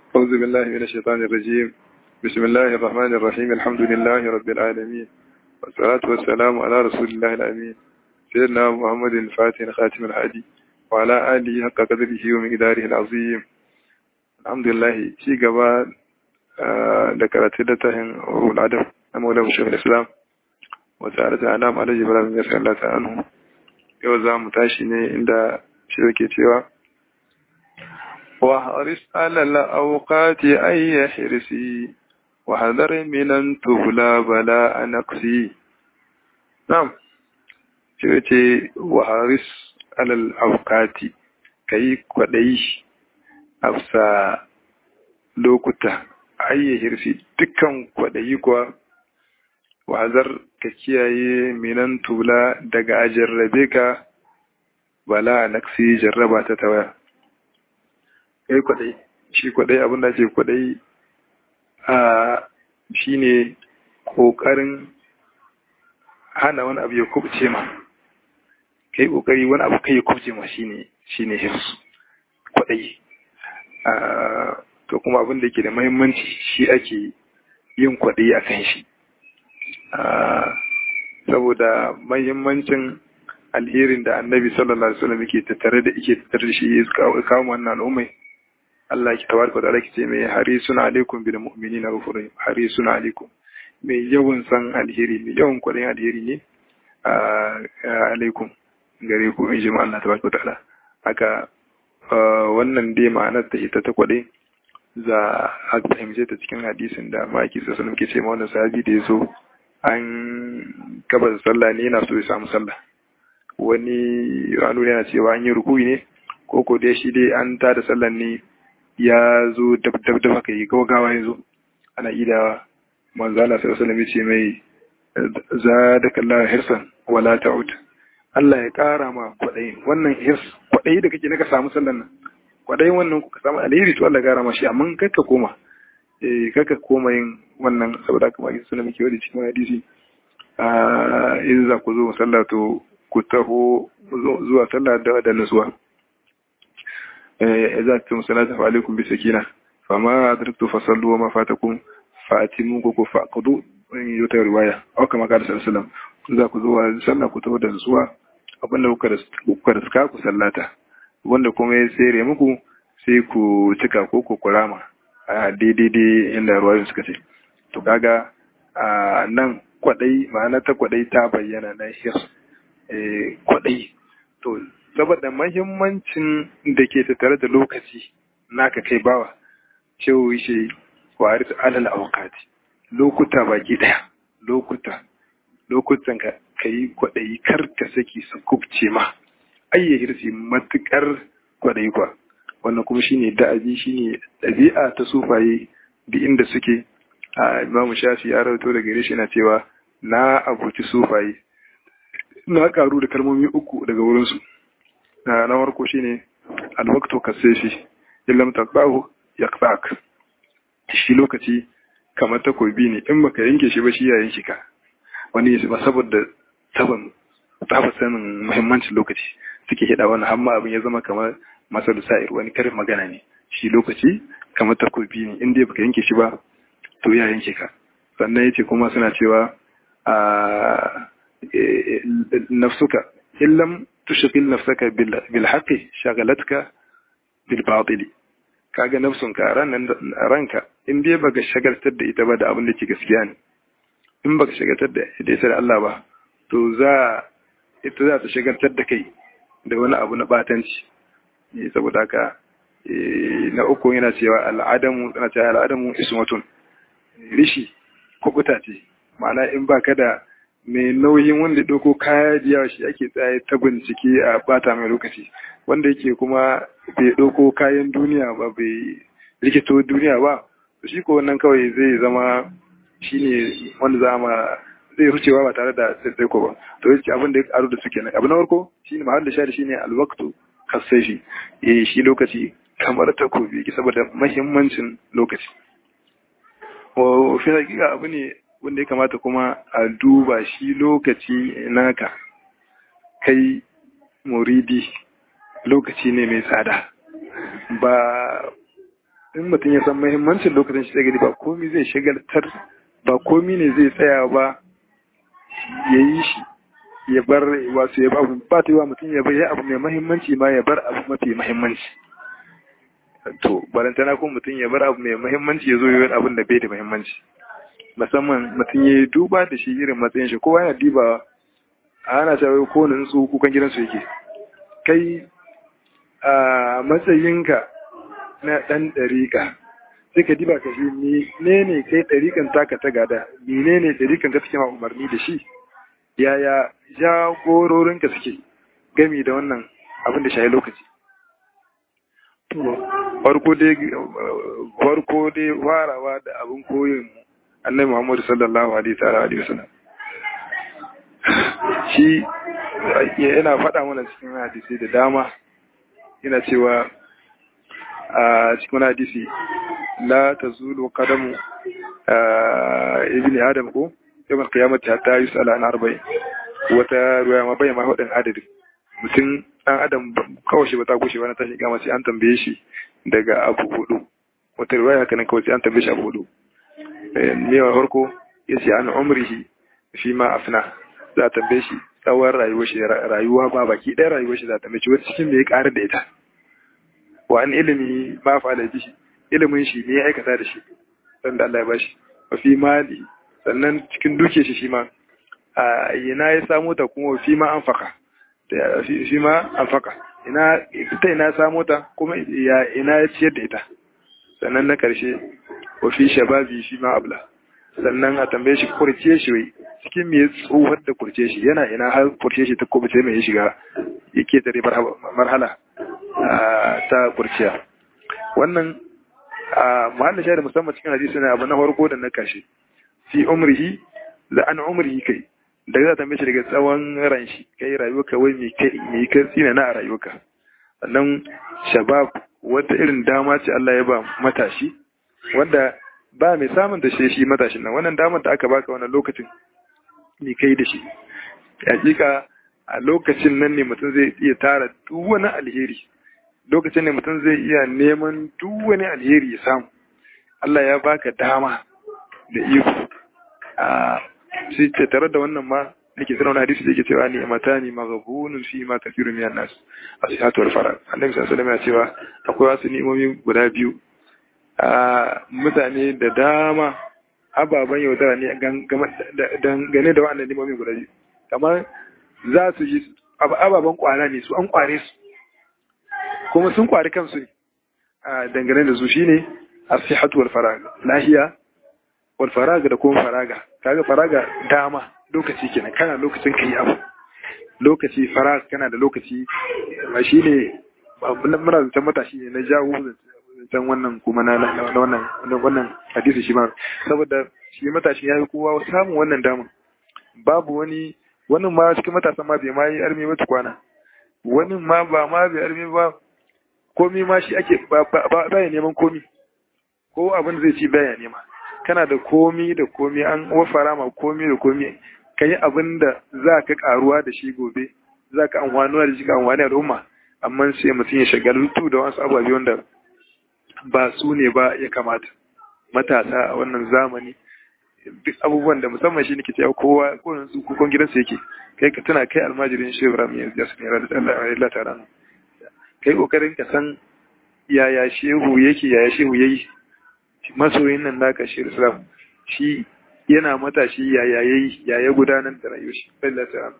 أعوذ بالله من الشيطان الرجيم بسم الله الرحمن الرحيم الحمد لله رب العالمين والصلاة والسلام على رسول الله الأمين سيدنا محمد الفاتح خاتم الهادي وعلى آله حق قدره ومقداره العظيم الحمد لله شي gaba da karatu da tahin ruhul adab na maula shekul islam wata da ana ma alhaji ibrahim ya sallata anhu yau za mu tashi ne inda shi yake cewa وحرص على الأوقات أي حرسي وحذر من أن تبلى بلاء نقصي نعم شوتي وحرص على الأوقات كي كوديش أفسا لوكتا أي حرسي دكان كودي كوا وحذر كيكياي من أن تبلى دقا أجربك بلاء نقصي جربات تتوى kai kwadai shi kwadai abin da ce kwadai a shi ne kokarin hana wani abu ya kubce ma kai kokari wani abu kai ya kubce ma shine shine hirsu kwadai to kuma abin da ke da muhimmanci shi ake yin kwadai a kan shi saboda muhimmancin alherin da annabi sallallahu alaihi wasallam yake tattare da yake tattare da shi ya kawo wannan al'ummai Allah ki tabaraka wa ta'ala ki ce mai harisun alaikum bil mu'minina ghafurun harisun alaikum mai yawan san alheri mai yawan kwadin alheri ne alaikum gare ku in ji Allah tabaraka wa ta'ala haka wannan dai ma'anar ta ita ta kwade za a fahimce ta cikin hadisin da maki sassan muke ce ma wannan sahabi da ya zo an kaba sallah ne yana so ya samu sallah wani ranu yana cewa an yi rukuyi ne ko ko dai shi dai an tada sallan ne ya zo dab dab dab haka yi gawa ya zo ana idawa manzo Allah sallallahu alaihi wasallam ce mai zadaka Allah hirsan wala ta'ud Allah ya kara ma kwadayi wannan hirs kwadayi da kake naka samu sallan nan kwadayin wannan kuka samu alheri to Allah ya kara ma shi amma kakka koma eh kakka koma yin wannan saboda haka maki sunan muke wadi cikin hadisi a in za ku zo sallah to ku taho zuwa sallah da nutsuwa إذا أتم صلاة فعليكم بسكينة فما أدركت فصلوا وما فاتكم فأتموا فأقضوا يوتا رواية أو كما قال صلى الله عليه وسلم إذا كذوا صلى كتبوا دنسوا abinda kuka riska ku sallata wanda kuma ya tsere muku sai ku cika ko ku kurama a daidai inda ruwayoyin suka ce to kaga a nan kwadai ma'ana ta kwadai ta bayyana na hir kwadai to saboda mahimmancin da ke tattare da lokaci naka kai bawa cewa shi wari su alal awakati lokuta baki daya lokuta lokutan ka kai kwaɗayi kar ka saki su kubce ma ayya hirsi matukar kwaɗayi kwa wannan kuma shine da'abi shine ɗabi'a ta sufaye duk inda suke a imamu shafi ya rawaito daga gare shi yana cewa na abuci sufaye na karu da kalmomi uku daga wurinsu na na farko shine alwaqtu kasefi illam taqbahu yaqtak shi lokaci kamar takobi ne in baka yanke shi ba shi ya yanke ka wani ba saboda taban tafa sanin muhimmancin lokaci suke hida wannan amma abin ya zama kamar masalu sa'ir wani karin magana ne shi lokaci kamar takobi ne in dai baka yanke shi ba to ya yanke ka sannan yace kuma suna cewa a nafsuka illam tushghil nafsaka bil haqqi shagalatka bil batili kaga nafsun ka ranan ranka in dai baka shagaltar da ita ba da abin da ke gaskiya ne in baka shagaltar da ita da Allah ba to za ita za ta shagaltar da kai da wani abu na batanci saboda haka na uku yana cewa al'adamu yana cewa al'adamu ismatun rishi kubuta ce ma'ana in baka da mai nauyin wanda ɗauko kaya jiya shi ake tsaye ta bincike a bata mai lokaci wanda yake kuma bai ɗauko kayan duniya ba bai rikito duniya ba shi ko wannan kawai zai zama shine wanda za ma zai rucewa ba tare da tsaiko ba to yace abin da ya aro da suke nan abu na farko shine mahal da shari shine alwaqtu kasai eh shi lokaci kamar takobi saboda muhimmancin lokaci wa fi hakika abu ne wanda ya kamata kuma a duba shi lokaci naka kai muridi lokaci ne mai tsada ba in mutum ya san muhimmancin lokacin shi gani ba komi zai shagaltar ba komi ne zai tsaya ba ya yi shi ya bar wasu ya abu ba ta yi wa mutum ya bar abu mai muhimmanci ma ya bar abu mafi muhimmanci to balantana ko mutum ya bar abu mai muhimmanci ya zo yi abin da bai da muhimmanci musamman mutum ya yi duba da shi irin matsayin shi kowa yana dibawa a ana cewa ko wani su kukan gidansu yake kai a matsayinka na ɗan ɗariƙa sai ka diba ka shi ne ne kai ɗariƙan taka ta gada mene ne ɗariƙan ka suke ma umarni da shi yaya jagororinka suke gami da wannan abin da shayi lokaci farko dai farko dai farawa da abin koyin annabi Muhammadu sallallahu alaihi wa sallam shi yana faɗa mana cikin hadisi da dama yana cewa a cikin hadisi la tazulu qadamu ibni adam ko yawan kiyamata hatta yusala an arba'in wata ruwa ma bayyana hudin adadin mutum dan adam kawai shi ba ta gushe wani tashi gama sai an tambaye shi daga abu hudu wata ruwa haka nan kawai sai an tambaye shi abu hudu ne wa farko ya ce an umrihi fi ma afna za a tambaye shi tsawon rayuwar shi rayuwa ba baki ɗaya rayuwar shi za a tambaye shi wata cikin me ya ƙara da ita wa an ilimi ma fa da shi ilimin shi ne ya aikata da shi dan da Allah ya bashi wa fi mali sannan cikin duke shi shi ma a ina ya samu ta kuma fi ma an faka fi ma an faka ina ita ina samu ta kuma ya ina ya ciyar da ita sannan na karshe wa fi shababi fi ma abla sannan a tambaye shi kurce shi wai cikin me tsohon da kurce shi yana ina har kurce shi ta kubuce mai ya shiga yake tare marhala ta kurciya wannan mahallin shahada musamman cikin hadisi ne abu na farko da na kashe fi umrihi da an umrihi kai da za ta mace daga tsawon ran shi kai rayuwarka wai mai kai mai kai tsina na a rayuwarka sannan shabab wata irin dama ce Allah ya ba matashi wanda ba mai samun da shi shi matashin nan wannan damar da aka baka wannan lokacin mai kai da shi hakika a lokacin nan ne mutum zai iya tara duk wani alheri lokacin ne mutum zai iya neman duk wani alheri ya samu Allah ya baka dama da iko a shi ce tare da wannan ma nake sanar wani hadisi da yake cewa ni mata ni maghbunun fi ma kafiru minan nas asihatu wal farag annabi sallallahu alaihi wasallam ya cewa akwai wasu ni'imomi guda biyu a mutane da dama ababen yaudara ne dangane da wannan ni'imomi guda biyu kamar za su yi ababen kwana ne su an kware su kuma sun kwari kansu ne a dangane da su shine asihatu wal farag lahiya wal faraga da kuma faraga kaga faraga dama lokaci kenan kana lokacin kai abu lokaci farag kana da lokaci ba shine muna zancen matashi ne na jawo zancen wannan kuma na wannan wannan hadisi shi ma saboda shi matashi ya yi kowa samun wannan dama babu wani wannan ma cikin matasan ma bai ma yi armi ba kwana wani ma ba ma bai armi ba komi ma shi ake ba ya neman komi ko abin zai ci baya nema kana da komi da komi an wafara ma komi da komi ka yi abin da za ka karuwa da shi gobe za ka amfanuwa da shi ka amfani al'umma amma sai mutum ya shagaltu da wasu ababe wanda ba su ne ba ya kamata matasa a wannan zamani duk abubuwan da musamman shi nake cewa kowa ko su kukon gidansa yake kai ka tuna kai almajirin shi Ibrahim ya ya sunan Allah ta'ala kai kokarin ka san yaya shehu yake yaya shehu yayi masoyin nan naka shi Islam shi yana matashi yaya yayi yaya gudanar da rayuwar shi Allah ta'ala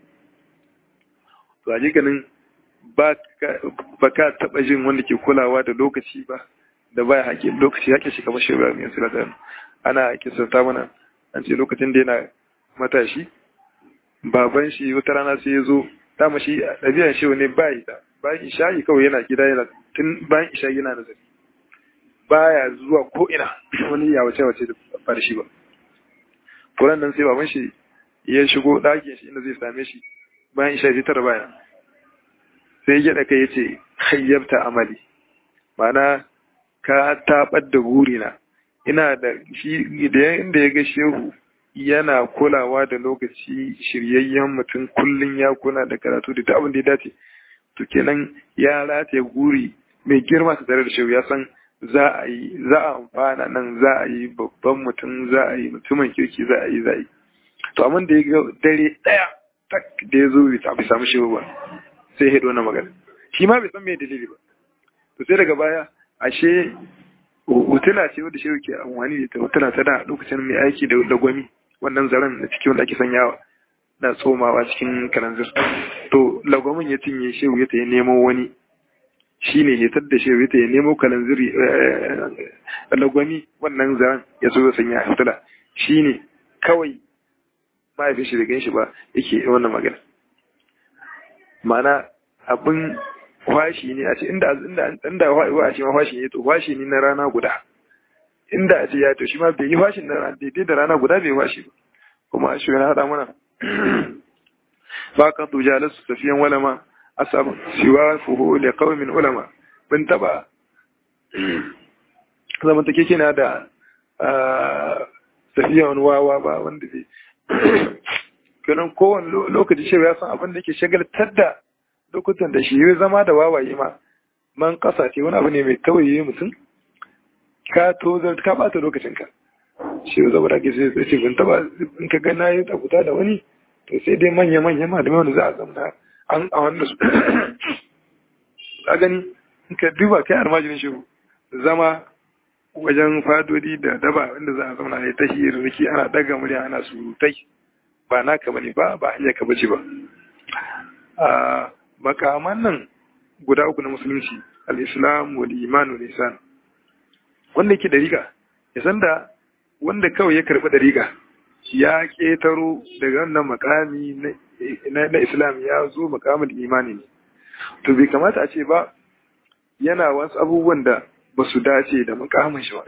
to hakikanin ba ka taɓa jin wanda ke kulawa da lokaci ba da baya haƙi lokaci haƙe shi kamar shi Ibrahim ya sura ana kisanta mana an ce lokacin da yana matashi baban shi wata rana sai ya zo dama shi ɗabi'an shi ne ba yi bayan isha'i kawai yana gida yana tun bayan isha'i yana nazari baya zuwa ko ina wani ya wace wace da ba shi ba furan nan sai baban shi ya shigo ɗakin shi inda zai same shi bayan isha'i sai tara baya sai ya gyaɗa kai ya ce hayyabta amali ma'ana ka taɓar da gurina ina da shi da inda ya ga shehu yana kulawa da lokaci shiryayyen mutum kullum ya kula da karatu da abin da ya dace to kenan ya rataye guri mai girma ta tare da shehu ya san za a yi za a amfana nan za a yi babban mutum za a yi mutumin kirki za a yi za a yi to amma da ya ga dare ɗaya tak da ya zo bai samu shehu ba sai ya haɗo na magana shi ma bai san me dalili ba to sai daga baya ashe hotuna ce wadda shehu ke amfani da ita hotuna ta da lokacin mai aiki da lagwami wannan zaren na cikin wanda ake sanyawa na tsomawa cikin kalanzir to lagwamin ya cinye shehu ya ta yi nemo wani shi ne hetar da shehu ya ta yi nemo kalanziri lagwami wannan zaren ya so ya sanya hotuna shi ne kawai mahaifin shi da gan shi ba yake wannan magana ma'ana abin washi ne a ce inda inda inda wa a ce ma washi ne to washi ne na rana guda inda a ce ya to shi ma bai yi washin na rana daidai da rana guda bai washi ba kuma shi yana hada mana ba ka tuja lasu tafiyan walama asab siwa fuhu li qaumin ulama bin taba zaman take kina da tafiyan wawa ba wanda bai kenan kowane lokaci shi ya san abin da ke shagaltar da lokutan da shi ya zama da wawaye ma man kasa ce wani abu ne mai tawaye mutum ka tozar ka bata lokacinka shi ya zama da ke sai ce bin taba in ka ga nayi tabuta da wani to sai dai manya manya ma da wanda za a zamna an a wanda su ka gani in ka duba kai almajirin shi zama wajen fadodi da daba wanda za a zauna ya ta hirarki ana daga murya ana surutai ba naka bane ba ba hanyar ka bace ba a makaman nan guda uku na musulunci al-islam wal iman wal ihsan wanda yake dariƙa ya san da wanda kawai ya karɓi dariƙa ya ƙetaro daga wannan makami na islam ya zo makamin imani ne to bai kamata a ce ba yana wasu abubuwan da ba su dace da makamin shi ba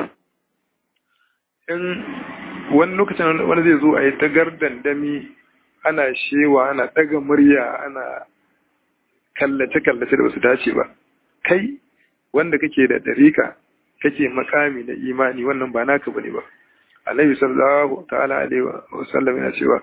in wani lokacin wani zai zo a yi tagar dandami ana shewa ana ɗaga murya ana kallace-kallace da ba su dace ba kai wanda kake da dariƙa kake makami na imani wannan ba naka bane ba annabi sallallahu ta'ala alaihi wa sallam yana cewa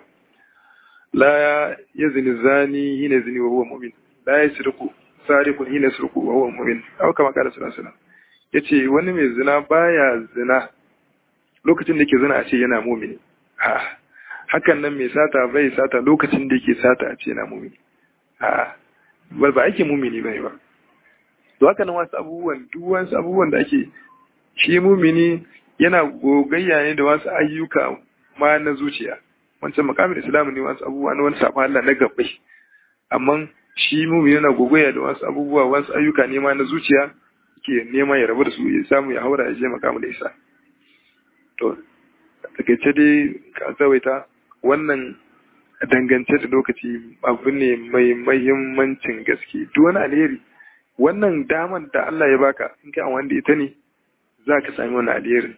la yazni zani hina zini wa huwa mu'min la yasriqu sariqun hina yasriqu wa huwa mu'min aw kama qala sallallahu alaihi yace wani mai zina baya zina lokacin da yake zina a ce yana mu'mini a hakan nan mai sata bai sata lokacin da yake sata a ce yana mu'mini a ba ba ake mu'mini bane ba to haka nan wasu abubuwan duk wasu abubuwan da ake shi mumini yana gogayya ne da wasu ayyuka ma na zuciya wancan makamin islamu ne wasu abubuwa na wani sabon Allah na gabbai amma shi mumini yana gogayya da wasu abubuwa wasu ayyuka ne ma na zuciya ke nema ya rabu da su ya samu ya haura ya je makamin da isa to takaice dai ka tsawaita wannan dangance da lokaci abu ne mai mahimmancin gaske duk wani alheri wannan daman da Allah ya baka in kai wanda ita ne za ka sami wani alherin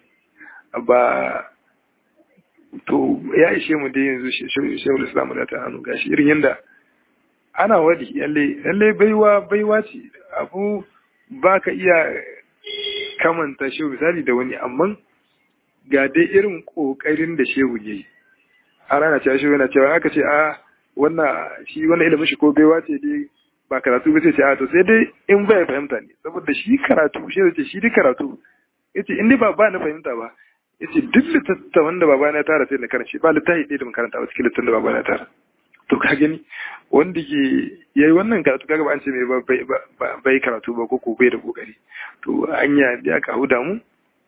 ba to ya ishe mu dai yanzu shehu islamu da ta hannu gashi irin yadda ana wadi yalle yalle baiwa baiwa ce abu ba ka iya kamanta shehu misali da wani amma ga dai irin kokarin da shehu ya yi a rana cewa shehu yana cewa aka ce a wannan shi wannan ilimin shi ko baiwa ce dai ba karatu ba sai ce a to sai dai in bai fahimta ne saboda shi karatu shi ce shi dai karatu yace in dai ba ba na fahimta ba yace duk littattafan da baba na tara sai na karanta ba littafi ɗaya da mun karanta ba cikin littattafan da baba na tara to ka gani wanda ke yayi wannan karatu kaga ba an ce mai ba bai karatu ba ko ko bai da kokari to anya da aka huda mu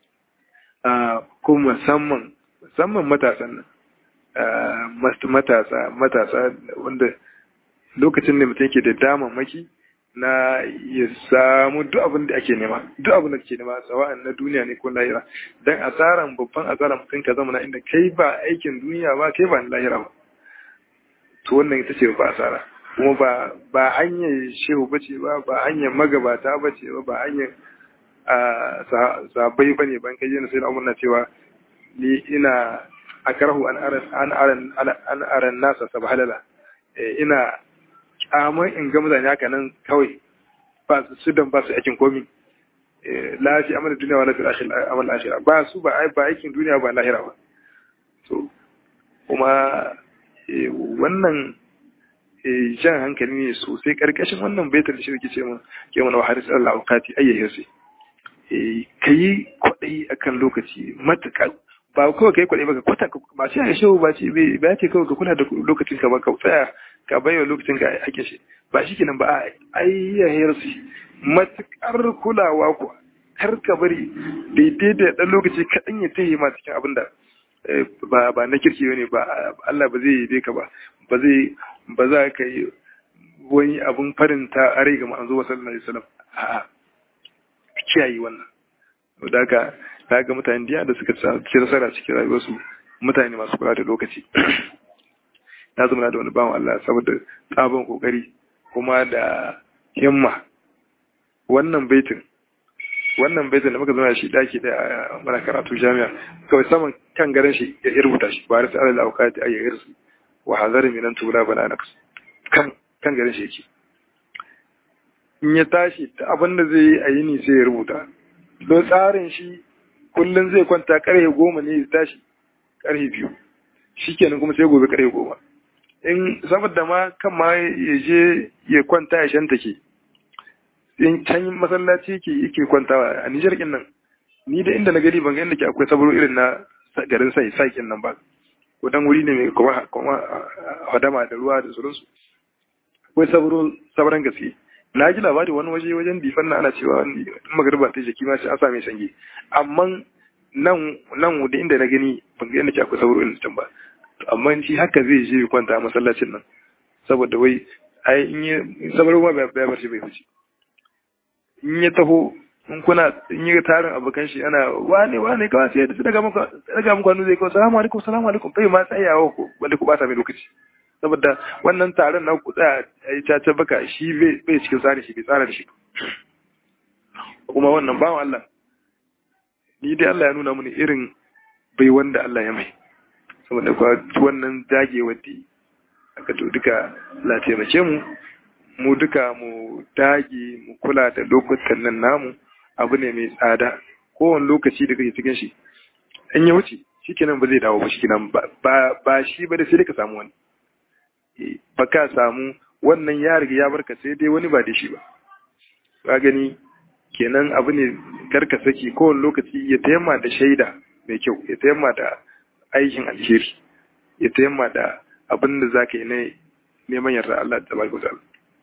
a ko musamman musamman matasan nan matasa matasa wanda lokacin da mutum ke da damammaki na ya samu duk abin da ake nema duk abin da ke nema sawa'an na duniya ne ko lahira dan asaran babban asaran mutum ka zama na inda kai ba aikin duniya ba kai ba na lahira ba to wannan ita ce ba asara kuma ba ba hanyar shehu bace ba ba hanyar magabata bace ba ba hanyar sabai bane ban kai yana sai na cewa ni ina akrahu an aran an aran an aran nasa sabhalala ina kyamar in ga mutane haka nan kawai ba su sudan ba su aikin komi lafi amal duniya wa lafi amal ashira ba su ba ba aikin duniya ba lahira ba so kuma wannan jan hankali ne sosai karkashin wannan baitar da shi ce mun ke mana wa haris Allah aukati ayyahe sai ka yi kwaɗayi akan lokaci matuƙa ba kawai ka yi kwaɗayi ba ka kwata ba shi a shehu ba ce ba ce kawai ka kula da lokacin ka ba ka tsaya ka bayyana lokacin ka ake shi ba shi kenan ba a ayyahiyar su matuƙar kulawa kuwa kar ka bari daidai da ɗan lokaci kaɗan ya tahi ma cikin abin da ba ba na kirki ne ba Allah ba zai yi ka ba ba zai ba za ka yi wani abun farinta a rai ga manzo wa sallallahu alaihi wasallam a'a kiyaye wannan da haka ta ga mutane diya da suka ci nasara cikin rayuwarsu mutane masu kula da lokaci na zama da wani bawan Allah saboda tsabon kokari kuma da himma wannan baitin wannan baitin da muka zama shi daki da mana karatu jami'a kawai saman kan garin shi ya rubuta shi ba rasa alal auqati ay irsi wa hazar min an tula bana naks kan kan garin shi yake in ya tashi ta abin da zai yi a yini sai ya rubuta don tsarin shi kullum zai kwanta karfe goma ne ya tashi karfe biyu shikenan kuma sai gobe karfe goma in saboda ma kan ma ya je ya kwanta ya shanta ke in can masallaci ke yake kwantawa a Nijar kin nan ni da inda na gari ban ga inda ke akwai saburo irin na garin sai sakin nan ba ko dan wuri ne mai kuma kuma hadama da ruwa da sauransu akwai saburo sabran gaske na ji labari wani waje wajen difan na ana cewa in magariba ta jiki ma shi an same sange amma nan nan da inda na gani ban ga inda ke akwai saburo irin can ba amma shi haka zai je kwanta a masallacin nan saboda wai ai in yi saburo ma bai bar shi bai fice in ya taho in kuna in yi tarin abokan shi ana wane wane kawai sai da daga muku daga muku hannu zai kawo salamu alaikum salamu alaikum bai ma tsayawa ku wanda ku bata mai lokaci saboda wannan taron na ku tsaya a yi caca baka shi bai cikin tsari shi bai tsara da shi kuma wannan bawan Allah ni dai Allah ya nuna mini irin bai wanda Allah ya mai saboda kuwa wannan dagewar da aka to duka la taimake mu mu duka mu dage mu kula da lokutan nan namu abu ne mai tsada kowane lokaci da kake cikin shi in ya wuce shikenan ba zai dawo ba shikenan ba shi ba da sai ka samu wani ba ka samu wannan ya riga ya barka sai dai wani ba da shi ba ka gani kenan abu ne karka saki kowane lokaci ya tayamma da shaida mai kyau ya tayamma da aikin alheri ya tayamma da abin da zaka yi na neman yarda Allah ta barka ta'ala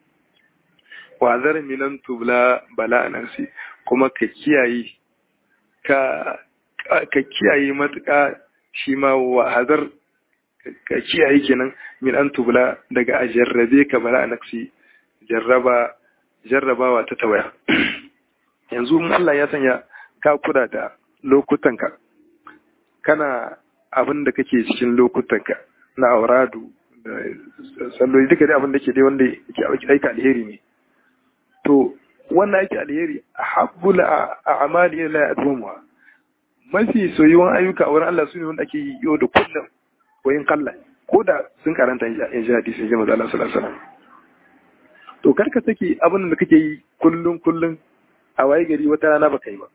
wa zar minan tubla bala nafsi kuma ka kiyaye ka ka kiyaye matuƙa shi ma wa hazar ka kiyaye kenan min an tubla daga a jarrabe ka bala nafsi jarraba jarrabawa ta tawaya yanzu in Allah ya sanya ka kula da lokutanka kana abin da kake cikin lokutanka na auradu da salloli duka dai abin da ke dai wanda yake aika alheri ne to wannan ake alheri a habbula a amali la yadumuha mafi soyuwan ayyuka a wurin Allah su ne wanda ake yi yau da kullum wayin kalla ko da sun karanta in ji hadisi in ji maza Allah sallallahu alaihi wasallam to karka saki abin da kake yi kullum kullum a waye gari wata rana baka yi ba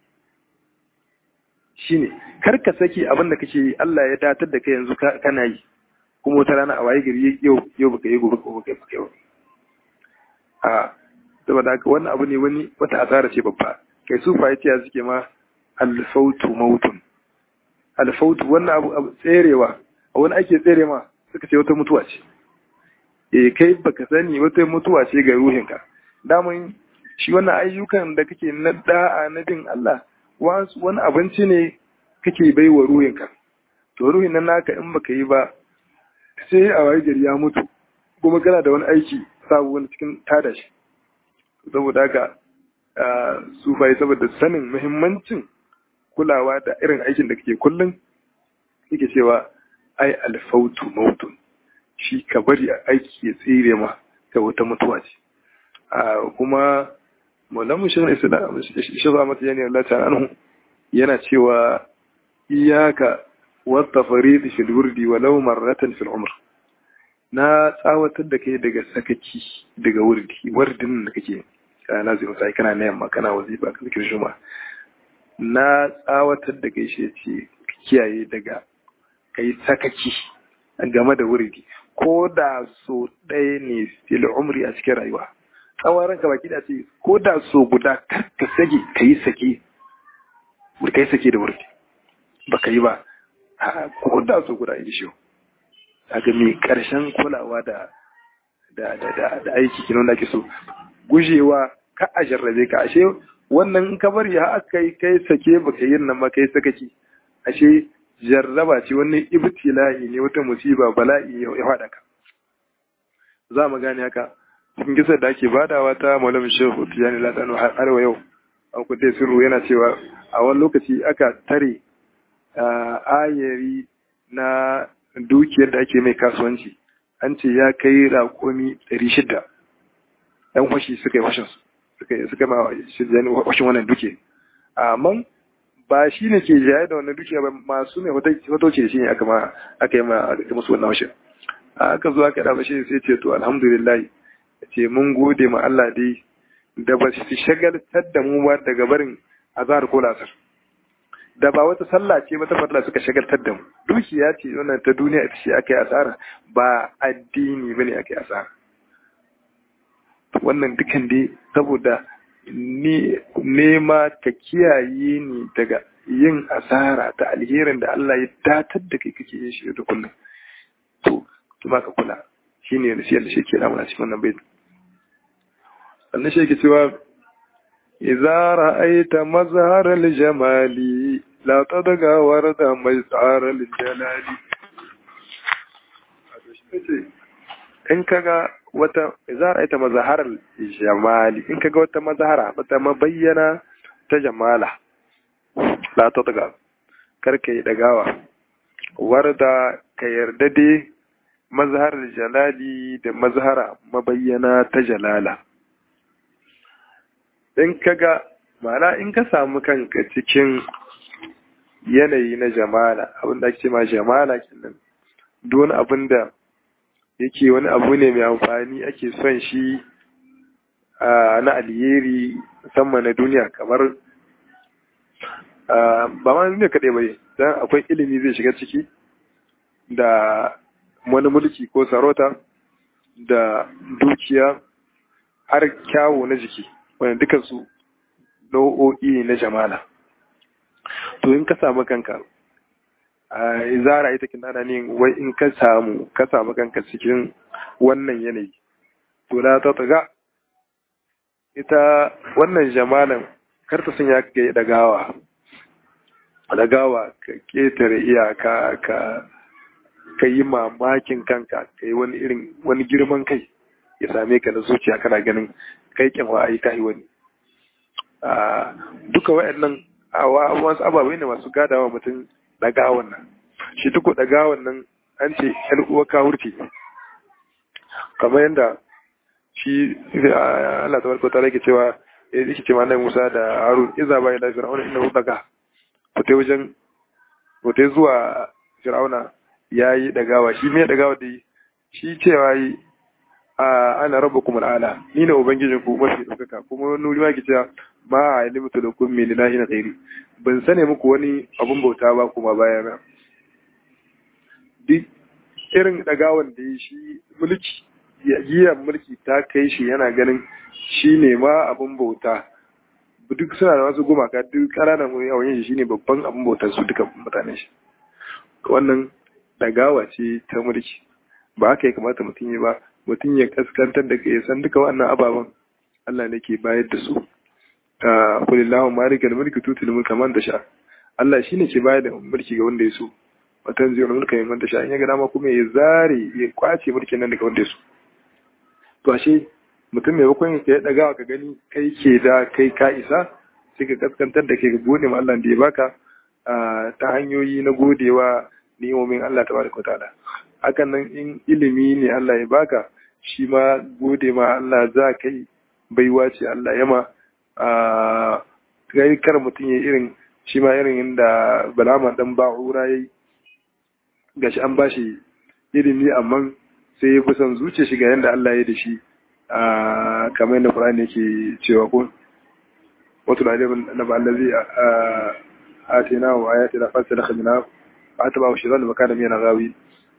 shine karka saki abin da kake yi Allah ya datar da kai yanzu kana yi kuma wata rana a waye gari yau yau baka yi gobe baka yi baka yi a saboda haka wannan abu ne wani wata asara ce babba kai su fahimciya suke ma alfautu mautun alfautu wannan abu tserewa a wani ake tsere ma suka ce wata mutuwa ce eh kai baka sani wata mutuwa ce ga ruhinka daman shi wannan ayyukan da kake na da'a na bin Allah wani abinci ne kake bai wa ruhinka to ruhin nan naka in baka yi ba sai a waye gari ya mutu kuma kana da wani aiki sabu wani cikin tada shi saboda haka su bai saboda sanin muhimmancin kulawa da irin aikin da kake kullum yake cewa ai alfautu mautun shi ka bari aiki ya tsire ma ga wata mutuwa ce kuma maulamu shi ne shi ba mata yani Allah ta anhu yana cewa iyaka wata faridi fil wurdi walau marratan fil umr na tsawatar da kai daga sakaki daga wurdi wardin da kake kana nazirin sai kana na yamma kana wazifa ka zikir juma na tsawatar da kai shi ce kiyaye daga kai sakaki game da wurdi ko da so ɗaya ne fil umri a cikin rayuwa tsawon ranka baki da ce ko da so guda ka sage ka yi sake kai sake da wurfi baka yi ba ko da so guda yi shi kaga mai karshen kulawa da da da da aiki kinan da ake so gujewa ka a jarrabe ka ashe wannan in ka bari ha aka yi kai sake baka yin nan ma kai sakaki ashe jarraba ce wannan ibtila'i ne wata musiba bala'i ya faɗa ka za mu gane haka cikin kisar da ake badawa ta malam shehu tijani ladanu har wa yau an kudai sirru yana cewa a wani lokaci aka tare ayari na dukiyar da ake mai kasuwanci an ce ya kai raƙomi ɗari shida ɗan fashi suka yi fashin suka suka ma fashin wannan duke amma ba shi ne ke jaye da wannan dukiya ba masu mai hotoci da shi ne aka ma aka yi ma musu wannan fashin aka zo aka dafa shi sai ce to alhamdulillah ce mun gode ma Allah dai da ba su shagaltar da mu ba daga barin azhar ko lasar da ba wata sallah ce ba ta fadla suka shagaltar da mu dukiya ce wannan ta duniya ita ce aka yi asara ba addini bane aka yi asara wannan dukan dai saboda ni nema ka kiyaye ni daga yin asara ta alherin da Allah ya datar da kai kake yin shi da kullum to kuma ka kula shine nasiyar da shi ke namuna cikin wannan baitin sannan shi ke cewa idza ra'aita mazhar al-jamali la tadga warda mazhar al-jalali in kaga wata idza ra'aita mazhar al-jamali in kaga wata mazhara wata mabayyana ta jamala la tadga karka yi dagawa warda ka yarda dai mazhar jalali da mazhara mabayyana ta jalala in kaga ma'ana in ka samu kanka cikin yanayi na jamala abin da ake ma jamala kenan don abin da yake wani abu ne mai amfani ake son shi na alheri musamman na duniya kamar ba ma duniya kaɗai bai don akwai ilimi zai shiga ciki da wani mulki ko sarauta da dukiya har kyawu na jiki wanda dukansu nau'o'i na jamala to in ka samu kanka a zara ita kin ana ne wai in ka samu ka samu kanka cikin wannan yanayi to na ta taga ita wannan jamalan karta sun ya kai dagawa dagawa ka ketare iyaka ka ka yi mamakin kanka ka yi wani irin wani girman kai ya same ka na zuciya kana ganin kai kyanwa a yi kayi wani duka wa'annan wasu ababai ne masu gadawa mutum ɗagawan nan shi duk ɗagawan nan an ce yan uwa kawurci kamar yadda shi Allah ta barko ta rage cewa yake ce ma Musa da Harun iza bai da Fir'auna inna daga fita wajen fita zuwa Fir'auna yayi dagawa shi me dagawa da shi cewa yi ana rabu kuma al'ala ni ne ubangijin ku mafi ɗaukaka kuma wani wuri ma ke cewa ma a yi limita da kun mai lillahi na tsairi ban sane muku wani abun bauta ba kuma baya na duk irin ɗagawan da ya shi mulki giyar mulki ta kai shi yana ganin shi ne ma abun bauta duk suna da wasu gumaka duk ƙananan wani yawon yin shi ne babban abun bautar su duka mutanen shi wannan ɗagawa ce ta mulki ba haka ya kamata mutum yi ba mutum ya kaskantar da ya san duka wannan ababen Allah ne ke bayar da su ta kulillahu malika da mulki tutul mulka man sha Allah shine ke bayar da mulki ga wanda ya so watan zai mulka man sha in ya ga dama kuma ya zare ya kwace mulkin nan daga wanda ya so to ashe mutum mai bakon ya daga ka gani kai ke da kai ka isa sai ka kaskantar da kai ga gode ma Allah da ya baka ta hanyoyi na godewa ni'imomin Allah tabaraka wa ta'ala hakan nan in ilimi ne Allah ya baka shi ma gode ma Allah za ka yi baiwa ce Allah ya ma a kai kar mutum ya irin shi ma irin inda balama dan ba'ura yayi gashi an bashi ilimi amma sai ya fi son zuciya shiga yanda Allah ya da shi a kamar yadda Qur'ani yake cewa ko wato da na ba allazi atina wa ayatina fasalakha minha fa atba wa shaytan makana min ghawi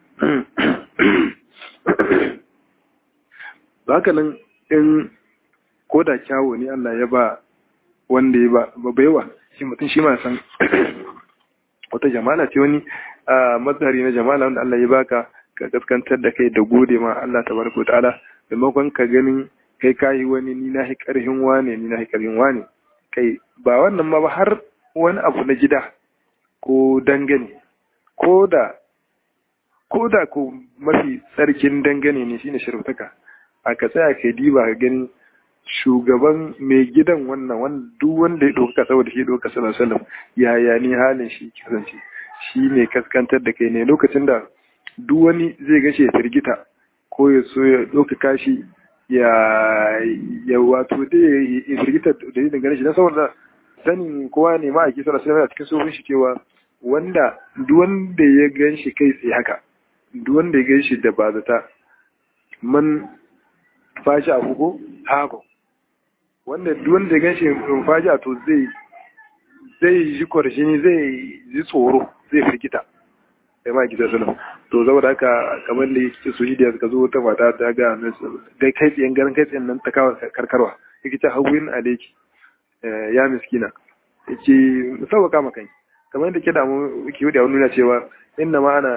haka in ko da kyawo ne Allah ya ba wanda ya ba baiwa shi mutum shi ma san wata jamala ce wani mazhari na jamala wanda Allah ya baka ka gaskantar da kai da gode ma Allah tabaraka wa ta'ala maimakon ka ganin kai kayi wani ni na hi karhin wane ni na hi karhin wane kai ba wannan ma ba har wani abu na gida ko dangane ko da ko da ko mafi tsarkin dangane ne shine shirutaka a ka tsaya ka diba ka gani shugaban mai gidan wannan wanda duk wanda ya ɗauka saboda shi ɗauka sallallahu alaihi wasallam yaya ni halin shi kasance shi ne kaskantar da kai ne lokacin da duk wani zai gashe firgita ko ya so ya ɗauka kashi ya ya wato da ya firgita da ya dangane shi na saboda sanin kowa ne ma a kisa da sai cikin sofin shi cewa wanda duk wanda ya gan shi kai tsaye haka duk wanda ya gan shi da ba zata man fashi a ko haka wanda duk wanda ya gan shi fashi a to zai zai ji kwarshini zai ji tsoro zai firgita sai ma gida salam to saboda haka kamar da yake su yi da suka zo wata mata ta ga dai kai tsayen garin kai tsayen nan ta kawo karkarwa yake ta hawin aleki ya miskina yake sauka maka kai kamar yadda ke da mu ke da nuna cewa inna ma ana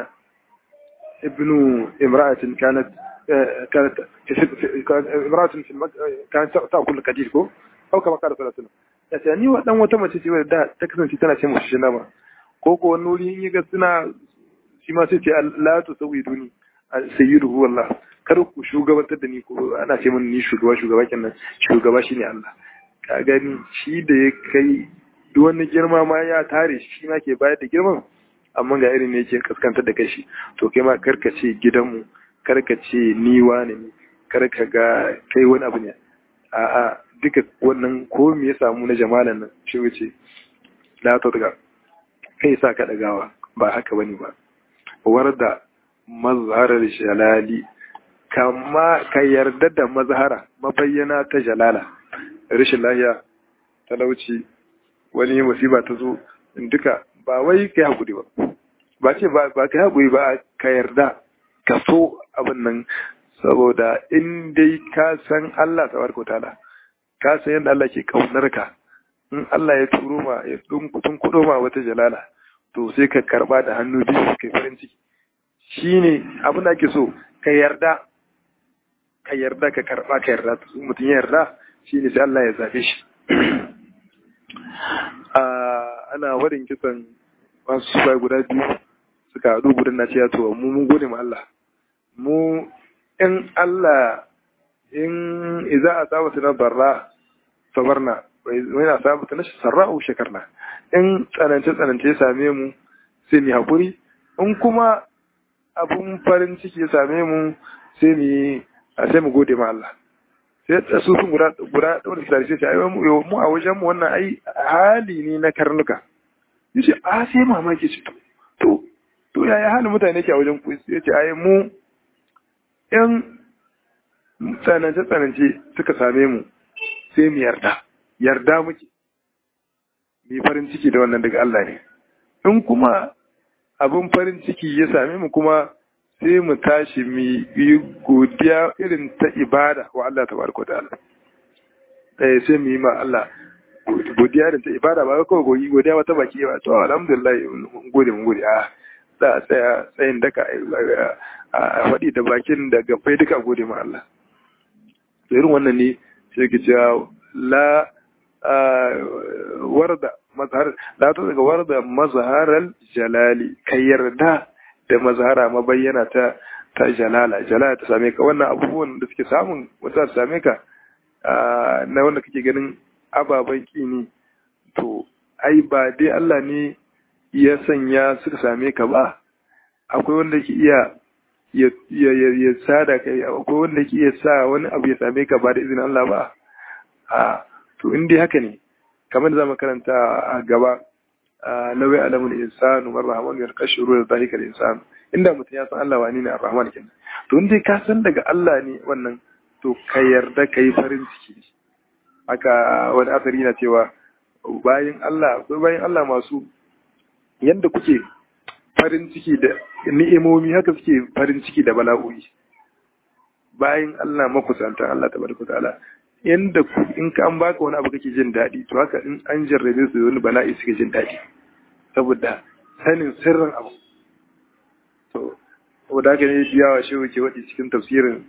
ibnu imra'atin kanat kanat imra'atin fi kanat ta'kul qadir ko au kama qala sallallahu alaihi wasallam ya ce ni wa dan wata mace ce da ta kasance tana ce mushi shi nama ko ko wani wuri in ga suna shi ma sai ce la tu sawiduni sayyidu huwa Allah kar ku shugabantar da ni ko ana ce min ni shugaba shugaba kenan shugaba shine Allah ka gani shi da ya kai duk wani girma ma ya tare shi ma ke bayar da girman amma ga irin ne yake kaskantar da kai shi to kai ma karka ce gidanmu karka ce ni wane ne karka ga kai wani abu ne a'a duka wannan ko me ya samu na jamalan nan shi wuce la ta daga kai sa ka dagawa ba haka bane ba warda mazharar jalali kama ka yarda da mazhara mabayyana ta jalala rashin lahiya talauci wani musiba ta zo duka ba wai kai hakuri ba ba ce ba kai hakuri ba ka yarda ka so abin nan saboda in dai ka san Allah tabaraka ta'ala ka san yadda Allah ke kaunar ka in Allah ya turo ma ya tun kudo ma wata jalala to sai ka karba da hannu biyu kai farin ciki shine abin da ake so ka yarda ka yarda ka karba ka yarda mutum ya yarda shine sai Allah ya zabe shi ana warin kisan masu suka guda biyu suka haɗu gudun na ce to mu mun gode ma Allah mu in Allah in iza a saba su na barra sabarna wani a saba ta na sarra'u shekarna in tsanance tsanance ya same mu sai mu haƙuri in kuma abun farin ciki ya same mu sai mu sai mu gode ma Allah sai su sun guda guda da sai sai ai mu mu a wajen mu wannan ai hali ne na karnuka yace a sai mamaki ce to to yaya halin mutane ke a wajen ku yace ai mu in tsanance tsanance suka same mu sai mu yarda yarda muke mu farin ciki da wannan daga Allah ne in kuma abin farin ciki ya same mu kuma sai mu tashi mu yi godiya irin ta ibada wa Allah ta barko da Allah eh sai mu yi ma Allah godiya irin ta ibada ba kawai goyi godiya wata baki ba to alhamdulillah mun gode mun gode a za a tsaya tsayin daka a faɗi da bakin da gabbai duka gode ma Allah irin wannan ne sai ke cewa la warda mazhar la ta daga warda mazharal jalali kai yarda da mazhara mabayyana ta ta jalala jalala ta same ka wannan abubuwan da suke samun wata ta same ka na wanda kake ganin ababen ki ne to ai ba dai Allah ne ya sanya suka same ka ba akwai wanda ke iya ya ya sada kai akwai wanda ke iya sa wani abu ya same ka ba da izinin Allah ba a to in dai haka ne kamar da zamu karanta a gaba lawai alamul insanu war rahmanu yarqashu ruwa zalika al-insan inda mutum ya san Allah wani ne ar-rahman kenan to in dai ka san daga Allah ne wannan to ka yarda kai farin ciki haka wani asari na cewa bayan Allah akwai bayan Allah masu yanda kuke farin ciki da ni'imomi haka suke farin ciki da bala'o'i bayan Allah makusanta Allah tabaraka ta'ala yanda in ka an baka wani abu kake jin daɗi to haka in an jarrabe su wani bala'i suke jin daɗi saboda sanin sirrin abu to saboda haka ne biyawa shi ke waɗi cikin tafsirin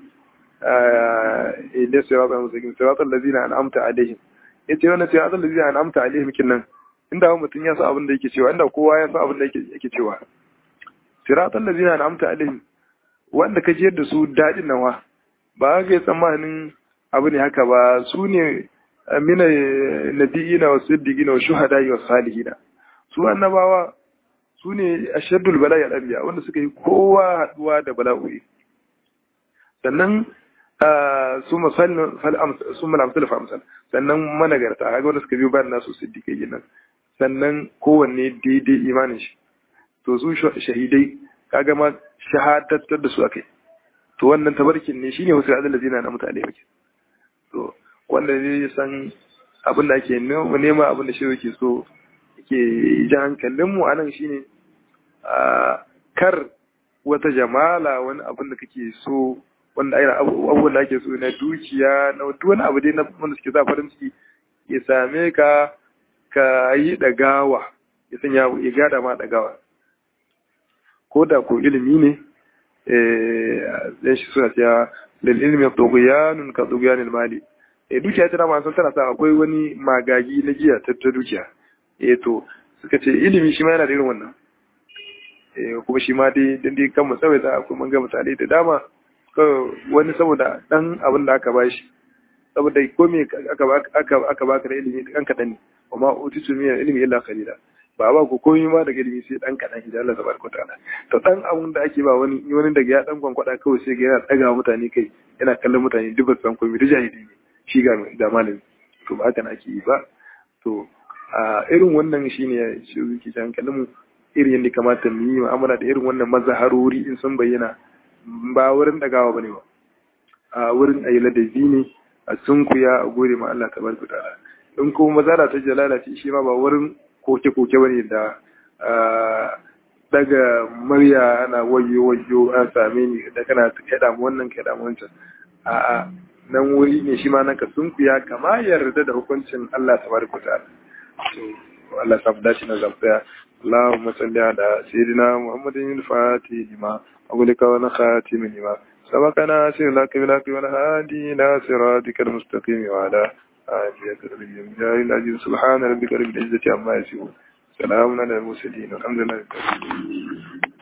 idan sai wata musakin sai wata lazina an amta alaihim ya ce wannan sai wata lazina an amta alaihim kin nan inda mutum ya sa abin da yake cewa inda kowa ya sa abin da yake cewa siratan lazina an amta alaihim wanda ka jiyar da su daɗin nawa ba ga yi tsammanin abu ne haka ba su ne mina nabiyina wa siddiqina wa shuhada wa salihina su annabawa su ne ashaddul bala'i al-anbiya wanda suka yi kowa haduwa da bala'o'i sannan su masal su malamsul fa amsal sannan managarta kaga wanda suka biyo bayan nasu siddiqai nan sannan kowanne daidai imanin shi to su shahidai kaga ma shahadatar da su akai to wannan tabarkin ne shine wasu adal ladina na mutane yake to wanda ne ya san abin da ake nema abin da shi yake so yake jan hankalin mu anan shine kar wata jamala wani abin da kake so wanda ai abubuwan da ake so na dukiya na duk wani abu dai na wanda suke sa farin ciki ya same ka ka yi dagawa ya sanya ya gada ma dagawa ko da ko ilimi ne zai shi suna cewa lil ilmi tughyanun ka tughyanil mali eh dukiya tana ma san tana sa akwai wani magagi na giya ta dukiya eh to suka ce ilimi shi ma yana da irin wannan eh kuma shi ma dai dan dai kan mu tsawaita akwai mun ga misalai da dama wani saboda dan abin da aka bashi saboda ko me aka aka aka baka da ilimi dan kadan ne amma utitu min ilmi illa qalila ba ba ku komai ma daga ilimi sai dan kadan idan Allah tabaraka ta'ala to dan abun da ake ba wani wani daga ya dan kwankwada kawai sai ga yana daga mutane kai yana kallon mutane duk ba san komai da jahili ne shi ga da malami to ba haka ake yi ba to a irin wannan shine shi zuki jan kallon mu irin yadda kamata mu yi mu'amala da irin wannan mazaharori in sun bayyana ba wurin dagawa bane ba a wurin ayi ladabi ne a sunkuya a gode ma Allah tabaraka ta'ala in kuma mazara ta jalala ce shi ma ba wurin koke-koke bane da daga murya ana wayo wayo an same ni da kana kaɗa mu wannan kaɗa mu wancan a'a nan wuri ne shi ma nan ka sunkuya kama yarda da hukuncin Allah tabaraka ta'ala to Allah sa dace na zamfaya اللهم صل على سيدنا محمد الفاتح لما أغلق ونخاتم لما سبقنا سير لك بلاك والهادي إلى صراطك المستقيم وعلى آله وصحبه العزيز سبحان ربك رب العزة عما يصفون سلام على المرسلين والحمد لله